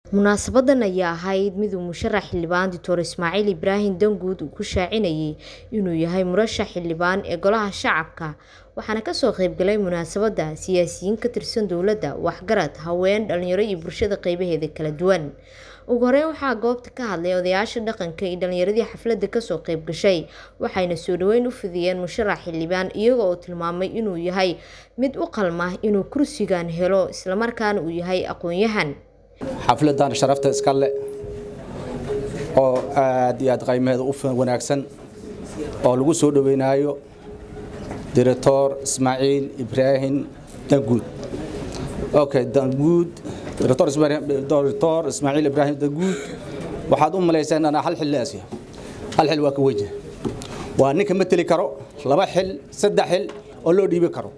munaasabadan ayaa ahayd miduu musharax xildhibaan doctor ismaaciil ibraahim danguud uu ku shaacinayay inuu yahay murashax xildhibaan ee golaha shacabka waxaana kasoo qeybgalay munaasabada siyaasiyiin ka tirsan dowladda waxgarad haween dhalinyaro iyo bulshada qeybaheeda kala duwan ugu horeyn waxaa goobta ka hadlay odayaasha dhaqanka iyo dhalinyaradii xafladda kasoo qeyb gashay waxayna soo dhaweyn u fidiyeen musharax xildhibaan iyaga oo tilmaamay inuu yahay mid u qalma inuu kursigan helo islamarkaana uu yahay aqoon-yahan xafladan sharafta iska le oo aad iyo aad qaymaheeda u wanaagsan oo lagu soo dhaweynaayo director ismaaciil ibraahim danguud okay danguud director director ismaaciil ibraahim danguud waxaad u malaysaan anaa hal xil laasiya hal xil waa ka wejha waa ninka mateli karo laba xil saddex xil oo loo dhiibi karo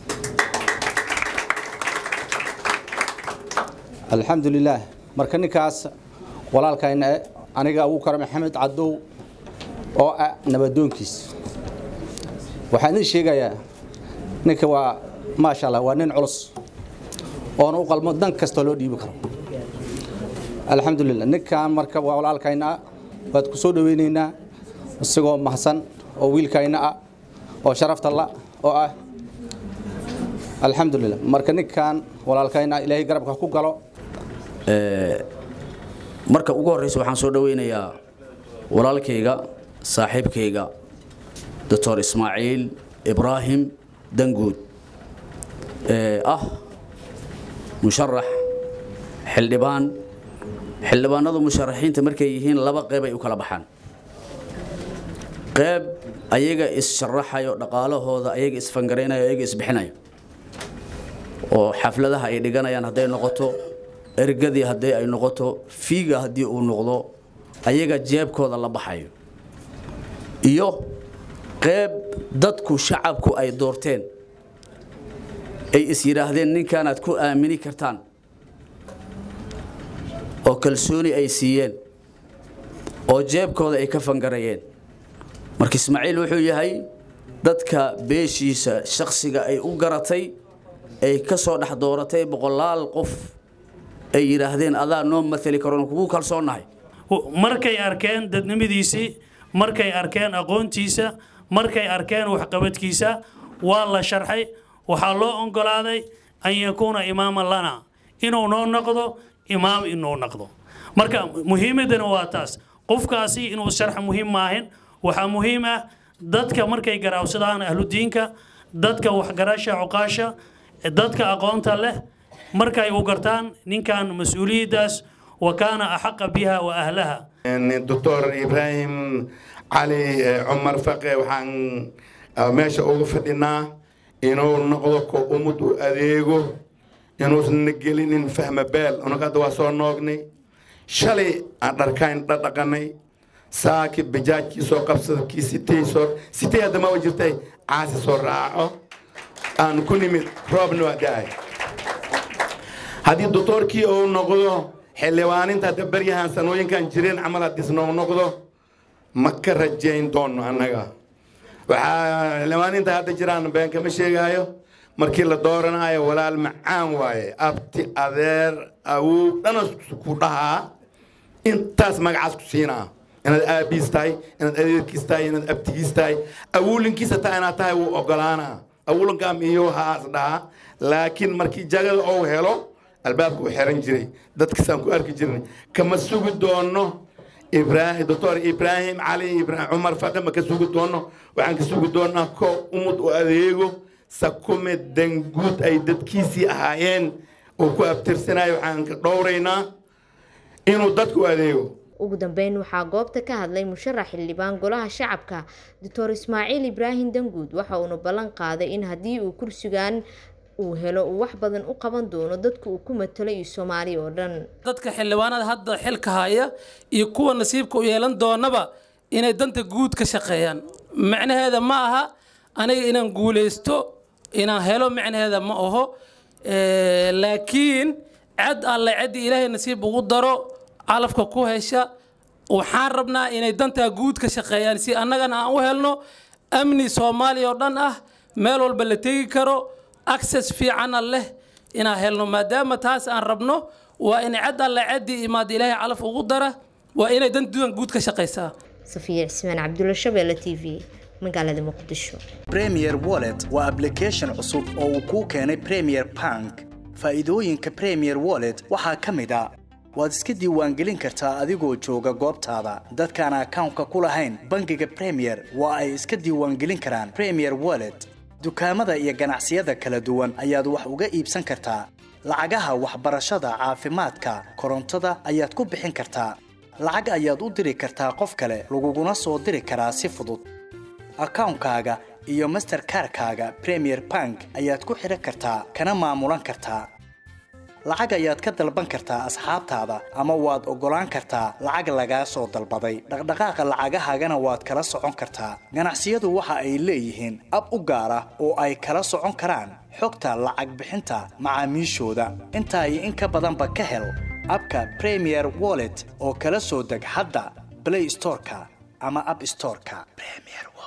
alxamdulilaah marka ninkaas walaalkayna aniga abu kara maxamed cadow oo ah nabadoonkiis waxaan idin sheegayaa ninka waa maasha allah waa nin culus oona u qalmo dan kastoo loo dhiibi karo alxamdulilah ninkan marka waa walaalkayna ah waad ku soo dhaweynaynaa isagoo mahadsan oo wiilkayna ah oo sharafta la oo ah alxamdulilah marka ninkan walaalkayna ilaahay garabka ku galo marka ugu horreysa waxaan soo dhaweynayaa walaalkayga saaxiibkayga doctor ismaaciil ibraahim danguud ee ah musharax xildhibaan xildhibaanadu musharaxiinta markay yihiin laba qeyb ay u kala baxaan qeyb ayaga is-sharaxayo dhaqaalahooda ayaga isfangaraynayo ayaga isbixinayo oo xafladaha ay dhiganayaan hadday noqoto ergadii haddii ay noqoto fiiga haddii uu noqdo ayaga jeebkooda la baxayo iyo qeyb dadku shacabku ay doorteen ay is yidhaahdeen ninkaanaad ku aamini kartaan oo kalsooni ay siiyeen oo jeebkooda ay ka fangarayeen marka ismaaciil wuxuu yahay dadka beeshiisa shakhsiga ay u garatay ay ka soo dhex dooratay boqolaal qof ay yidhaahdeen adaa noo matali karoon kugu kalsoonnahay markay arkeen dadnimadiisii markay arkeen aqoontiisa markay arkeen waxqabadkiisa waa la sharxay waxaa loo oggolaaday an yakuuna imaaman lana inuu noo noqdo imaam inuu noqdo marka muhiimadana waa taas qofkaasi inuu sharx muhiim maahin waxaa muhiim ah dadka markay garaawsadaan ahludiinka dadka waxgarasha cuqaasha dadka aqoonta leh markay u gartaan ninkan mas-uuliyaddaas wa kaana axaqa biha wa ahlaha doctor ibraahim cali cumar faqe waxaan meesha uga fadhinaa inuu noqdo ko ummad u adeego inuusna gelinin fahma beel unaga hadda waa soo noognay shalay aan dharkayn dhadhaqanay saaki bajaajkii soo qabsada kii sitay soo sitay hadda ma jirtay caasi soo raaco aan ku nimid roobna waa da-ay haddii doctoorkii uu noqdo xildhibaaninta hadda baryahan sanooyinkan jireen camal haddiisna uu noqdo ma ka rajayn doono annaga waxaa xildhibaaninta hadda jiraan been kama sheegaayo markii la dooranayo walaal macaan waaye abti adeer awow dhana ku dhahaa intaas magacaas ku siinaa inaad aabiis tahay inaad adeerkiis tahay inaad abtigiis tahay awuulinkiisa taa inaad tahay wuu ogolaanaa awuulinkaa miyo haas dhahaa laakiin markii jagada ou helo albaabka u xiran jiray dadkiisaan ku arki jirnay kama sugi doono ibraahim doctor ibraahim cali cumar faqe ma ka sugi doono waxaan ka sugi doonaa ko umud u adeego sakume danguud ay dadkiisii ahaayeen oo ku abtirsanayo waxaan ka dhowraynaa inuu dadku adeego ugu dambeyn waxaa goobta ka hadlay musharax xildhibaan golaha shacabka doctor ismaaciil ibraahim danguud waxa uuna ballan qaaday in haddii uu kursigan uu helo uu wax badan u qaban doono dadka uu ku matalo iyo soomaaliya oo dhan dadka xildhibaanada hadda xilka haya iyo kuwa nasiibka u yeelan doonaba inay danta guud ka shaqeeyaan macnaheeda ma aha aniga inaan guulaysto inaan helo macnaheeda ma aho laakiin cad alle ciddii ilaahay nasiib ugu daro calafka ku hesha waxaan rabnaa inay dantaa guud ka shaqeeyaan si annagana aan u helno amni soomaaliya oo dhan ah meel walba la tegi karo access fiicana leh inaan helno maadaama taas aan rabno waa in cad alle caddii imaada ilaahay calaf ugu dara waa inay dantudan guud ka shaqaysaa safiya cismaan cabdulla shabeelle t v magaalada muqdisho premier wallet waa application cusub oo uu kuu keenay premier bank faa'iidooyinka premier wallet waxaa ka mid a waad iska diiwaangelin kartaa adigoo jooga goobtaada dadkaan akawnka ku lahayn bangiga premier waa ay iska diiwaangelin karaan premier wallet dukaamada iyo ganacsiyada kala duwan ayaad wax uga iibsan kartaa lacagaha waxbarashada caafimaadka korontada ayaad ku bixin kartaa lacag ayaad u diri kartaa qof kale laguguna soo diri karaa si fudud akawnkaaga iyo masterkarkaaga premier bank ayaad ku xidhan kartaa kana maamulan kartaa lacag ayaad ka dalban kartaa asxaabtaada ama waad oggolaan kartaa lacag lagaa soo dalbaday dhaqdhaqaaqa lacagahaagana waad kala socon kartaa ganacsiyadu waxa ay leeyihiin ab u gaar ah oo ay kala socon karaan xogta lacag bixinta macaamiishooda intaa iyo in ka badanba ka hel abka premier wallet oo kala soo deg hadda blay storeka ama ab storeka